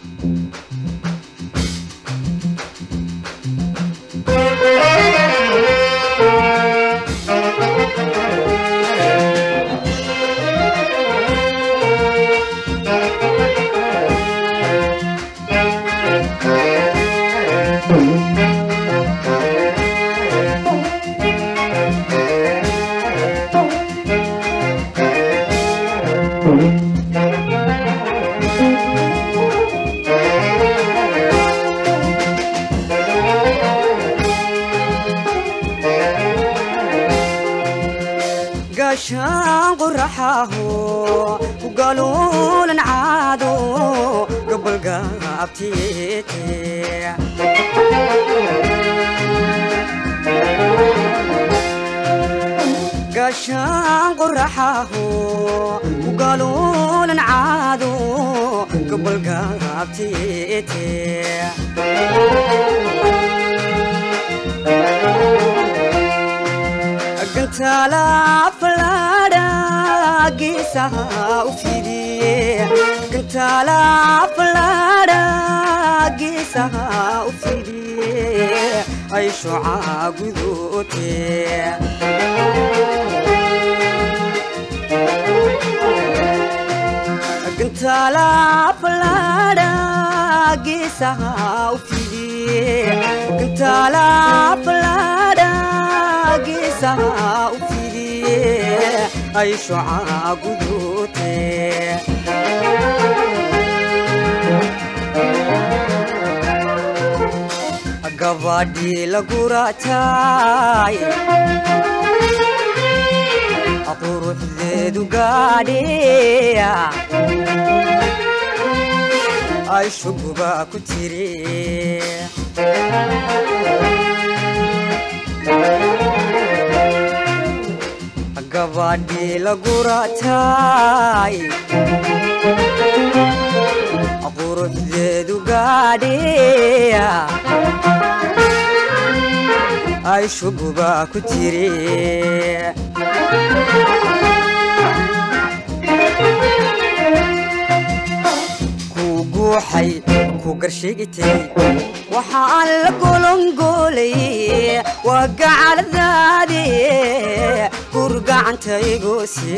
gaashaan quraxaho ku galuulan caado gabalgaabtiyeete gaashaan quraxaho ku galuulan caado gabalgaabtiyeete gantaala falaadha geesaha u fidiye gantaala falaadha geesaha u fidiye ay shucaa gudoote gantaala falaadha geesaha u fidiye gantaala falaadha geesaha u fidiye ay shucaa gudoote gabadhii lagurataay quruxdeedu gaadheya ay shuguba ku tiri gabadhii lagurataay quruxdeedu gaadheya ay shuguba ku tiri ku guuxay ku garshigitay waxaan la golongoolay waa gacaladaade gurgacantaygoose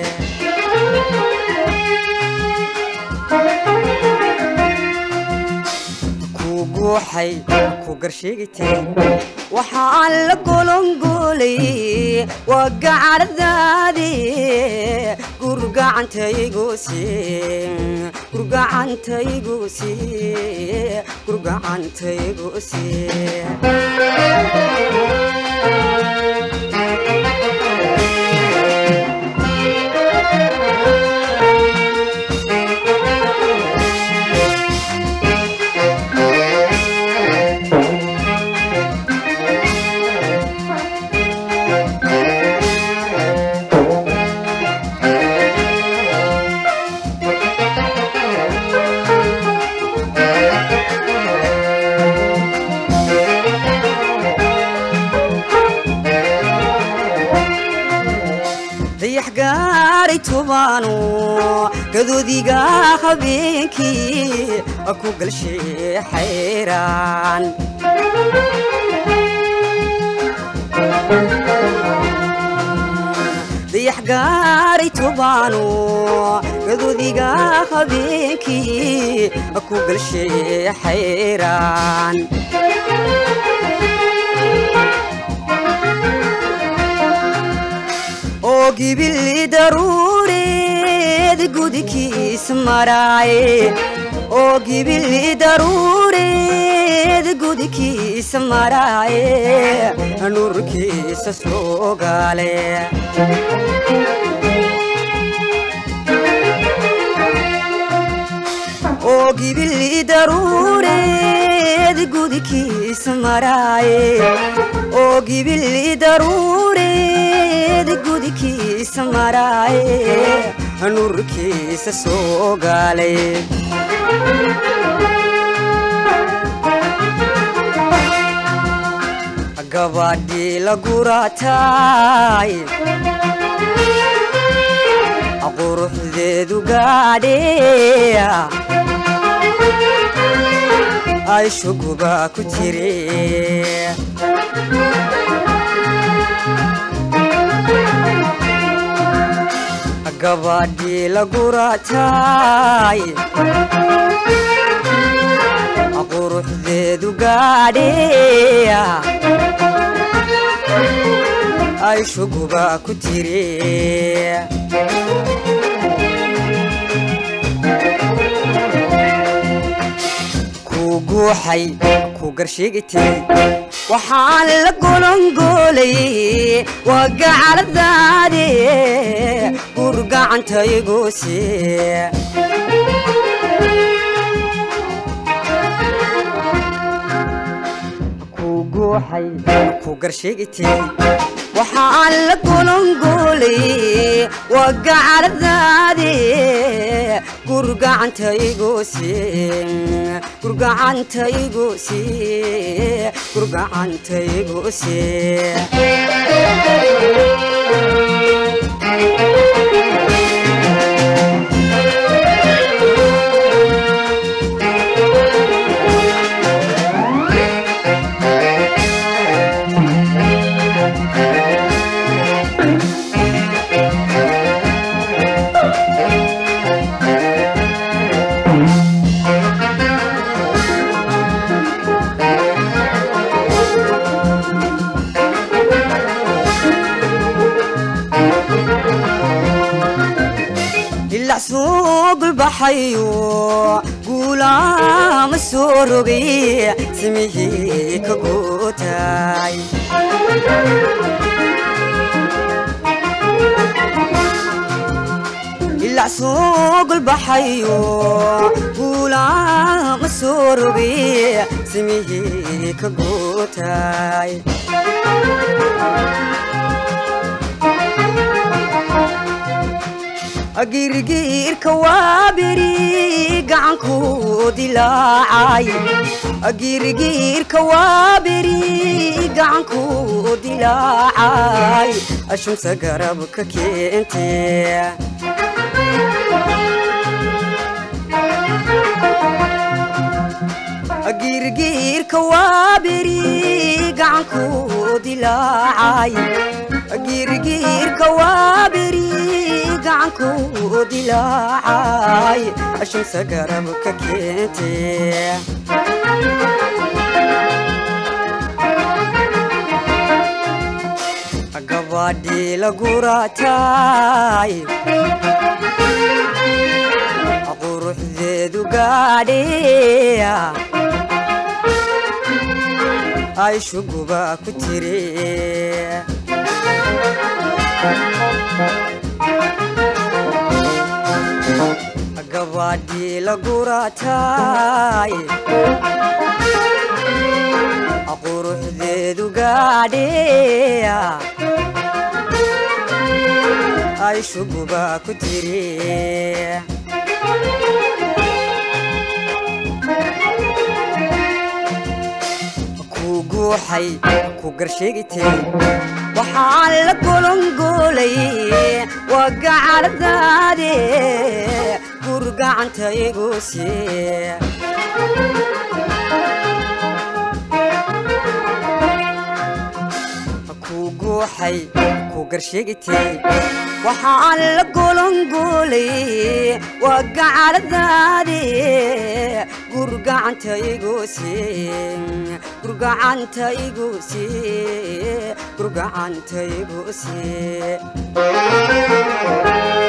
ku guuxay ku garshigitay waxaan la golongoolay waa gacaladaade gurgacantaygoose gurgacantaygoose gurgacantaygoose dayax gaaray tobaano gadoodiga habeenkii ku galshee xayraan dayax gaaray tobaano gadoodiga habeenkii ku galshee xayraan oo gibili daruureed gudikiis maraaye oo gibili daruureed gudikiis maraaye nuurkiisa soo gaale oo gibili daruureed gudikiis maraaye oo gibili daruureed gudikiis maraaye nuurkiisa soo gaale gabadhii lagurataay quruxdeedu gaadheya ay shuguba ku jire gabadhii laguraatay quruxdeedu gaadhe ay shuguba ku jire ku guuxay ku garsheegitay waxaan la golongoolay waa gacaladaade gurgacantaygoose ku guuxay ku garsheegitay waxaan la golongoolay waa gacaladaade gurgacantaygoose gurgacantaygoose gurgacantaygoose ilac soo gulbaxayo guulaama soo rogay samihii ka gootay ilac soo gulbaxayo guulaama soo rogay samihii ka gootay agirgiirka waa beri gacanku dilaacay agirgiirka waa beri gacanku dilaacay ashumsa garabka keente agirgiirka waa beri gacanku dilaacay agirgiirka waa beri gacanku dilaacay ashumsa garabka keente gabadhii laguraatay quruxdeedu gaadhe ay shuguba ku jire gabadhii laguraatay quruxdeedu gaadhe ay shuguba ku jire ku guuxay ku garsheegitay waxaan la golongoolay waa gacaladaade gurgacantaygoose ku guuxay ku garsheegitay waxaan la golongoolay waa gacaladaade gurgacantaygoose gurgacantaygoose gurgacantaygoose